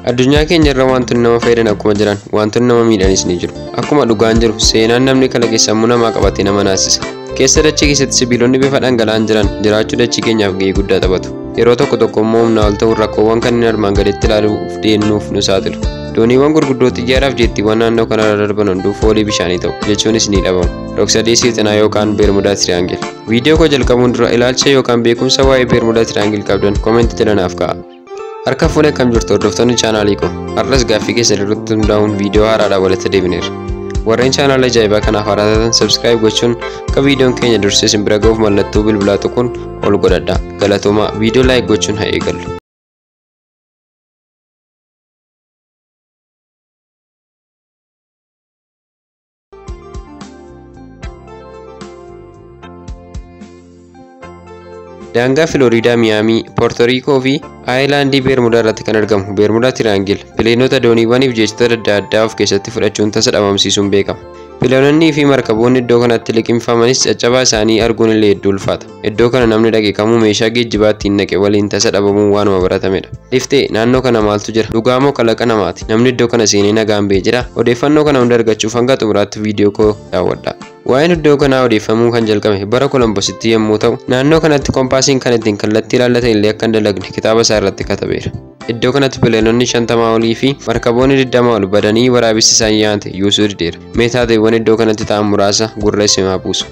Addunyaa keenya irra wantoonni nama fayyadan akkuma jiran wantoonni nama miidhanis ni jiru. Akkuma dhugaan jiru seenaan namni kalaqe sammuu namaa qabatee nama naasisa. Keessa dachee keessatti sibiilonni bifa dhangala'aan jiran jiraachuu dachii keenyaaf gahee guddaa taphatu. Yeroo tokko tokko immoo humnaa ol ta'uun rakkoowwan kanneen armaan gaditti ilaaluuf deemnuuf nu saaxilu. Dooniiwwan gurguddoo xiyyaaraaf jettiiwwan naannoo kanarra darban hunduu foolii bishaanii ta'u jechuunis ni dhabamu. Dhoksadee seexanaa yookaan beermudaa tiriyaangil. Viidiyoo koo jalqabuun dura ilaalcha yookaan beekumsa waa'ee beermudaa tiriyaangil qabdan koomentii jedhanaaf ka'a. Harka fuula akkam jirtu hordoftoonni chaanaalii koo har'as gaaffii keessan irratti hundaa'uun viidiyoo haaraadhaan walitti deebineera. Warreen chaanaala ajaa'ibaa kanaaf haaraa taatan sabskiraayib gochuun akka viidiyoon keenya dursee isin bira ga'uuf mallattoo bilbilaa tuquun ol godhadha. Galatoomaa viidiyoo laayik gochuun haa eegallu. Daangaa Filooriidaa Miyaamii, Poortoriikoo fi Aayilaandii Beermudaa irratti kan argamu Beermudaa Tiraangil pileenota dooniiwwaniif jechoota adda addaa of keessatti fudhachuun tasa dhabamsiisuun beekama. Pileenonnii fi markaboonni iddoo kanatti liqimfamanis caccabaa isaanii arguun illee hedduu ulfaata. Iddoo kana namni dhaqe kamuu meeshaa geejjibaa ittiin naqe waliin tasa dhabamuun waanuma baratamedha. Liftee naannoo kana maaltu jira? Dhugaa moo kalaqa namaati? Namni iddoo kana seenee nagaan ba'ee jira? Odeeffannoo kana hunda argachuuf hanga xumuraatti viidiyoo koo daawwadha. Waa'een iddoo kanaa odeeffamuu kan jalqabe bara Kolombositti yommuu ta'u, naannoo kanatti koompaasiin kan ittiin kallattii ilaallatan illee akka hin dalagne kitaaba isaa irratti katabeera. Iddoo kanatti pileenonni shantamaa olii fi markaboonni digdama ol badanii waraabessi isaan yaante yuusuu dideera. Mee taateewwan iddoo kanatti ta'an muraasa gurra isimaa buusu.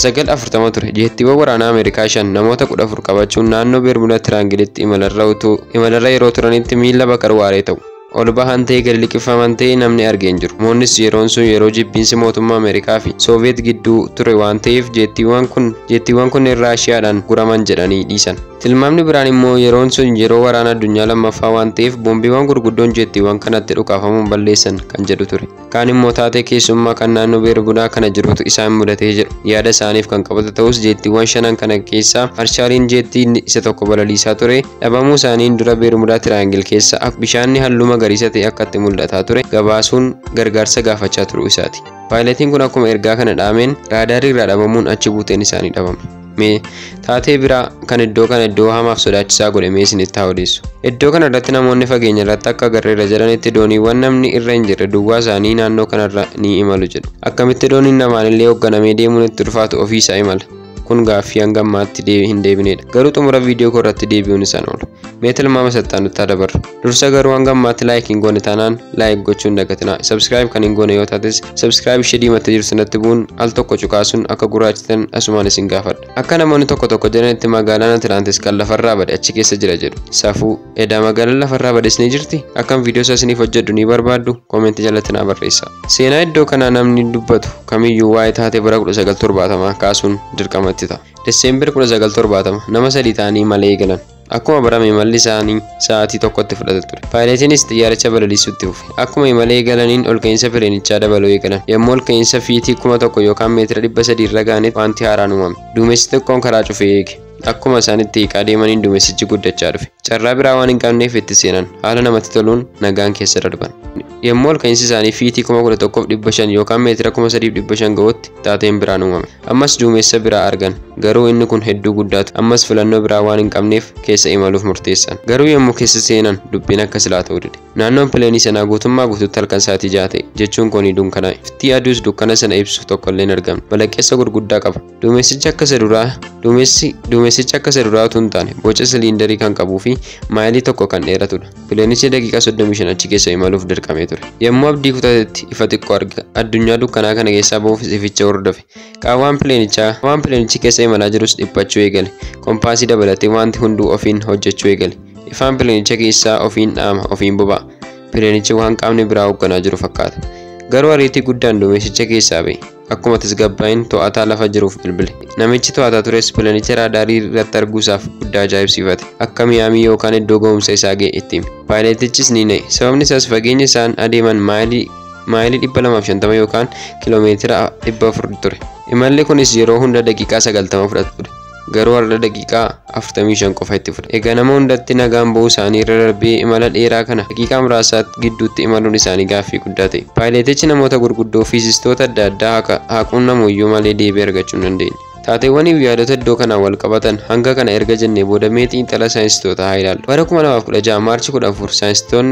1940 ture jeettiiwwan waraanaa Ameerikaa shan namoota 14 qabachuun naannoo Beermudaa Tiraangilitti imalarra yeroo turanitti miila bakar waaree ta'u. ol bahan ta'ee gadi liqqifaman ta'ee namni argee hin jiru. Moonnis yeroon sun yeroo jibbiinsi mootummaa Ameerikaa fi Sooviyeet gidduu ture waan ta'eef jeettiiwwan kun jeettiiwwan kunneen Raashiyaadhaan guraman jedhanii dhiisan. Tilmaamni biraan immoo yeroon sun yeroo waraana addunyaa lammaffaa waan ta'eef boombiiwwan gurguddoon jeettiiwwan kanatti dhukaafamuun balleessan kan jedhu ture. Kaan immoo taatee keessummaa kan naannoo Beermudaa kana jirutu isaan mudatee jedhu. Yaada isaaniif kan qabatu ta'us jeettiiwwan shanan kana keessaa marshaaliin jeettii isa tokko balaliisaa ture dhabamuu isaaniin dura Beermudaa Tiraangil keessa bishaanni halluu magariisa ta'e akka itti mul'ataa ture gabaasuun gargaarsa gaafachaa turuu isaati. Paayiletiin kun akkuma ergaa kana dhaameen raadaarii irraa dhabamuun achi buuteen isaanii dhabame. Mee taatee biraa kan iddoo kana iddoo hamaaf sodaachisaa godhe mee isinitti haa odeessu. Iddoo kana irratti namoonni fageenya irratti akka garreerra jedhanitti dooniiwwan namni irra hin jirre duwwaa isaanii naannoo kanarra ni imalu jedhu. Akkamitti dooniin namaan illee hoogganamee deemuun itti ulfaatu ofii isaa imala. kun gaaffii hanga ammaatti hin deebinedha. Garuu xumura viidiyoo koo irratti deebi'uun isaan oolu. Mee tilmaama sattaan nutti dabarra. Dursa garuu hanga ammaatti laayik hin goone taanaan laayik gochuun dagatinaa. Sabskiraayib kan hin goone yoo taates sabskiraayib ishee diimattee jirtu sanatti bu'uun al tokko cuqaasuun akka gurraachitan asumaan isin gaafadha. Akka namoonni tokko tokko jedhanitti magaalaan Atilaantis kan lafarraa bade achi keessa jira jedhu. Safuu edaa magaalaan lafarraa bades ni jirti? Akkam viidiyoo isaa isiniif hojjedhu ni barbaaddu? Koomentii jalatti naa barreessaa. Seenaa iddoo kanaa namni dubbatu kamiyyuu waa'ee taatee bara 1970 kaasuun dirqamatti. ta'a. Deseembar 1970 nama sadii ta'anii malee eegalan. Akkuma barame imalli isaanii sa'aatii tokkotti fudhata ture. Paayileetiinis xiyyaaricha balaliisuutti fufe. Akkuma imalee eegalaniin ol ka'iinsa pileenichaa dabaluu eegalan. Yommuu ol ka'iinsa fiitii kuma tokko yookaan meetira dhibba sadii irra ga'anitti wanti haaraan uumame. Duumessi xiqqoon karaa cufee eege. Akkuma isaanitti hiiqaa deemaniin duumessichi guddachaa dhufe. Carraa biraa waan hin qabneef itti seenan. Haala namatti toluun nagaan keessa darban. Yommuu ol ka'iinsi isaanii fiitii kuma kudha tokkoof dhibba shan yookaan meetira kuma sadiif dhibba shan ga'utti taateen biraan uumame. Ammas duumessa biraa argan. Garuu inni kun hedduu guddaatu. Ammas filannoo biraa waan hin qabneef keessa imaluuf murteessan. Garuu yommuu keessa seenan dubbiin akka silaa ta'uu dide. Naannoon pileenii sanaa guutummaa guutuutti halkan sa'aatii ja'a ta'e jechuun kun dukkanaa'e. Iftii aduus dukkana sana ibsu tokkollee hin argamne. Balaqqeessa gurguddaa qaba. Duumessichi akka isa duraa duumessi duumessichi akka isa duraa utuu hin taane boca siliindarii kan qabuu fi maayilii tokko kan dheeratudha. Pileenichi daqiiqaa 35 achi keessa imaluuf dirqamee ture. Yommuu abdii kutatetti ifa xiqqoo arga. Addunyaa dukkanaa kana keessaa bahuuf ificha hordofe. Qaawwaan pileenichaa waan pileenichi keessa imalaa jirus dhiphachuu eegale. Kompaasii dabalatee wanti hunduu ofiin hojjechuu eegale. Ifaan pileenicha keessaa ofiin dhaama ofiin boba'a. Pileenichi waan qaamni biraa hoogganaa jiru fakkaata. Garuu ariitii guddaan duumessicha keessaa ba'e. Akkuma tasgabbaa'in to'ataa lafa jiruuf bilbile. Namichi to'ataa tures pileenicha raadaarii irratti arguusaaf guddaa ajaa'ibsiifate. Akka miyaamii yookaan iddoo ga'umsa isaa ga'e itti hime. Paayileetichis ni na'e. Sababni isaas fageenya isaan adeeman maayilii maayilii 250 yookaan kiloomeetira 400 ture. Imalli kunis yeroo hunda daqiiqaa 90 fudhata ture. Garuu har'a daqiiqaa 45 qofa itti fudhate. Egaa nama hundatti nagaan ba'uu isaanii irra darbee imala dheeraa kana daqiiqaa muraasa gidduutti imaluun isaanii gaaffii guddaa ta'e. Paayileetichi namoota gurguddoo fiizistoota adda addaa haaquunnamu iyyuu malee deebii argachuu hin dandeenye. Taateewwanii fi yaadota iddoo kanaan wal qabatan hanga kana erga jennee booda mee xiinxala saayinsistoota haa ilaallu. Bara 2016 maarchi 14 saayinsistoonni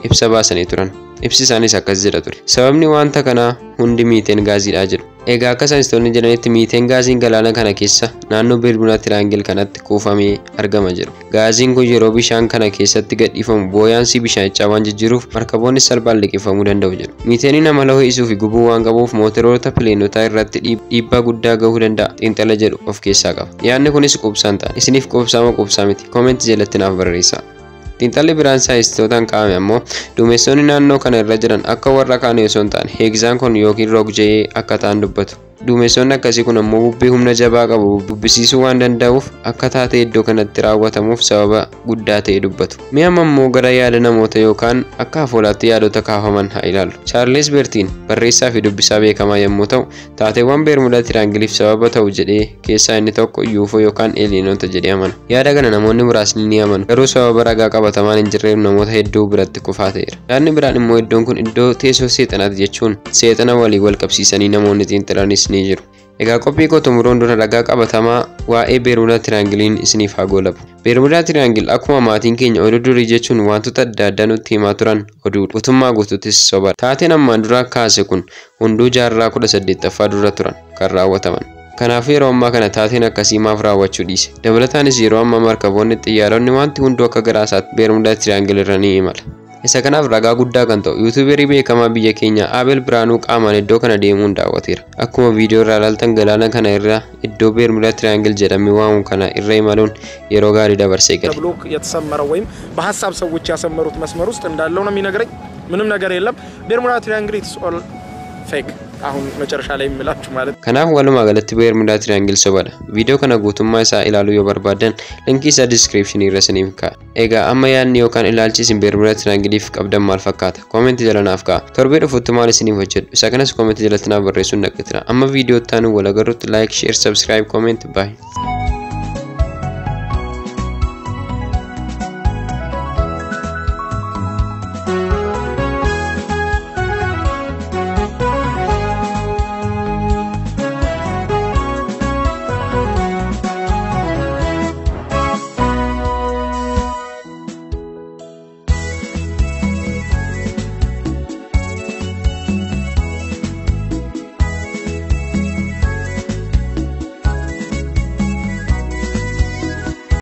ibsa baasanii turan. Ibsi isaanis akkas jedha ture. Sababni wanta kanaa hundi miiteen gaaziidha jedhu. Egaa akka saayinsistoonni jedhanitti miiteen gaaziin galaana kana keessa naannoo Bermudaa Tiraangil kanatti kuufamee argama jedhu. Gaaziin kun yeroo bishaan kana keessatti gadhiifamu booyaansii bishaanichaa waan jijjiiruuf markaboonni salphaan liqeeffamuu danda'u jedhu. Miiteeniin amala ho'isuu fi gubuu waan qabuuf mootoroota pileenotaa irratti dhiibbaa guddaa gahuu danda'a xiinxala jedhu of keessaa qaba. Yaadni kunis qubsaan ta'a. Isiniif qubsaa moo qubsaa miti? Koomentii jalatti naaf barreessaa. Xiinxalli biraan saayinstistootaan kaa'ame ammoo duumessoonni naannoo kana irra jiran akka warra kaanii osoo hin taane heegzaankon yookiin roog-je'ee akka ta'an dubbatu. Duumessoonni akkasii kun ammoo bubbee humna jabaa qabu bubbisiisuu waan danda'uuf akka taatee iddoo kanatti raawwatamuuf sababa guddaa ta'e dubbatu. Mi'a ammoo gara yaada namoota yookaan akka afoolaatti yaadota kaafaman haa ilaallu. Chaarles Bertiin barreessaa fi dubbisaa beekamaa yommuu ta'u, taateewwan Beermudaa Tiraangiliif sababa ta'u jedhee keessaa inni tokko UFO yookaan eeliinoota jedhee amana. Yaada kana namoonni muraasni ni amanu. Garuu sababa ragaa qabatamaan hin jirreef namoota hedduu biratti kufaa ta'eera. Yaadni biraan immoo iddoon kun iddoo teessoo seexanaati jechuun seexana walii wal qabsiisanii namoonni xiinxalanis ni jiru. Egaa qophii koo xumuruun dura ragaa qabatamaa waa'ee Beermudaa Tiraangiliin isiniif haa goolabu. Beermudaa Tiraangil akkuma maatiin keenya oduu durii jechuun wantoota adda addaa nutti himaa turan oduudha. Guutummaa guutuuttis sobaadha. Taateen ammaan dura kaase kun hunduu jaarraa kudha saddeettaffaa dura turan kan raawwataman. Kanaaf yeroo ammaa kana taateen akkasii maaf raawwachuu dhiise. Dabalataanis yeroo ammaa markaboonni xiyyaaronni wanti hunduu akka garaasaatti Beermudaa Tiraangil irra ni imala. Isa kanaaf ragaa guddaa kan ta'u yuutuuberii beekamaa biyya keenya Abel Biraanuu qaamaan iddoo kana deemuun daawwateera. Akkuma viidiyoo irraa ilaaltan galaana kana irra iddoo Beermudaa Tiraangil jedhamee waamamu kana irra imaluun yeroo gaarii dabarsee gale. ተብሎ የተሰመረው ወይም በሀሳብ ሰዎች ያሰመሩት መስመር ውስጥ እንዳለው ነው የሚነግረኝ። ምንም ነገር የለም። ቤርሙዳ ትሪያንግል ኢትስ ኦል ፌክ። አሁን መጨረሻ ላይ የምላችሁ ማለት Kanaaf walumaa galatti Beermudaa Tiraangil sobadha. Viidiyoo kana guutummaa isaa ilaaluu yoo barbaadan linkii isaa diskiripshinii irra isiniif kaa'a. Egaa amma yaadni yookaan ilaalchi isin Beermudaa Tiraangiliif qabdan maal fakkaata? Koomentii jala naaf kaa'a. Torbee dhufutti maal isiniif hojjedhu? Isa kanas koomentii jalatti naaf barreessuun dhaqqatira. Amma viidiyoo itti aanu wal agarrutti laayik, sheer, sabskiraayib, koomentii baay'ee.